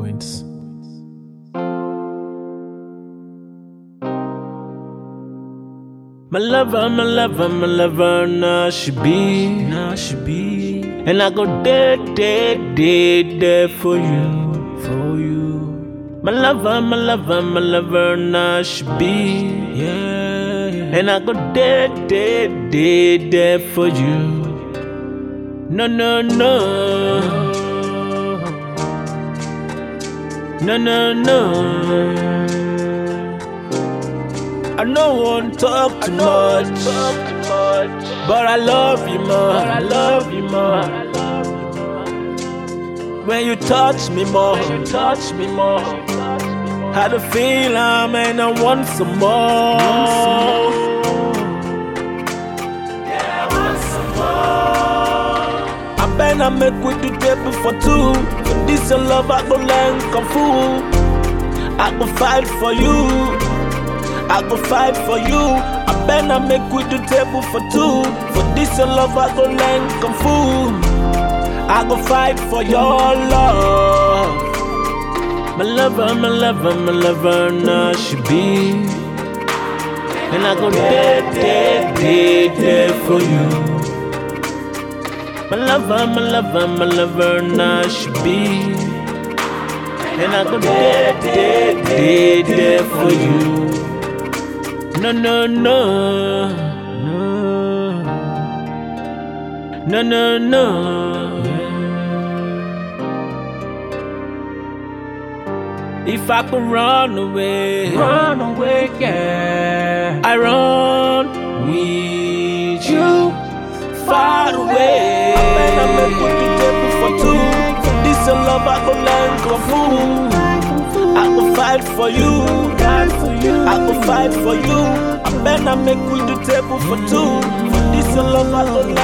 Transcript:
points. My lover, my lover, my lover, now she be, now she be. And I go there, there, there, there for you, for you. My lover, my lover, my lover, now she be, yeah. And I go there, there, there, there for you. No, no, no. No, no, no. I no want talk too much, but I love you more. I love you more. When you touch me more, you touch me more. How to feel I'm and I want some more. Yeah, I want some more. I better make with the table for two. For this your love, I go learn kung fu. I go fight for you. I go fight for you. I better make with the table for two. For this your love, I go learn kung fu. I go fight for your love. My lover, my lover, my lover, now she be. And I go there, there, there, there for you. My lover, my lover, my lover, now she be. And I go there, there, there, there for you. No, no, no, no, no, no, no. If I could run away, Run away, yeah. I run with you far away. Man, I make what you table for two. For this your love, I go learn kung fu. I go fight for you. I go fight for you. I better make we do table for two. For this your love, I go learn